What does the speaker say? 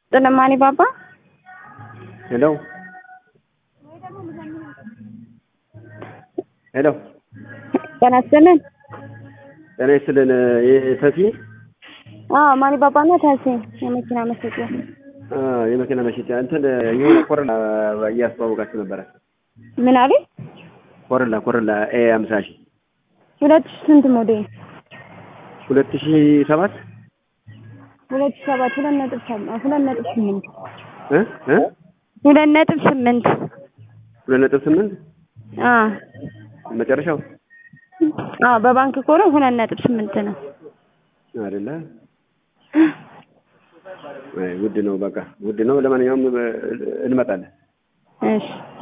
ጥንማኒ ባባ ሄሎ ሄሎ ጤና ይስጥልን። ጤና ይስጥልን። ተሲ አዎ ማኒ ባባና ታሲ የመኪና መሸጫ የመኪና መሸጫ እንትን የሆነ ኮረላ እያስተዋወቃችሁ ነበረ። ምን አለኝ? ኮረላ ኮረላ ኤ አምሳ ሺህ ሁለት ሺህ ስንት ሞዴል? ሁለት ሺህ ሰባት ሁለት ሺህ ሰባት ሁለት ነጥብ ሰባት ሁለት ነጥብ ስምንት እ እ ሁለት ነጥብ ስምንት ሁለት ነጥብ ስምንት አዎ መጨረሻው አዎ በባንክ ከሆነ ሁለት ነጥብ ስምንት ነው። አይደለ? አይ ውድ ነው። በቃ ውድ ነው። ለማንኛውም እንመጣለን። እሺ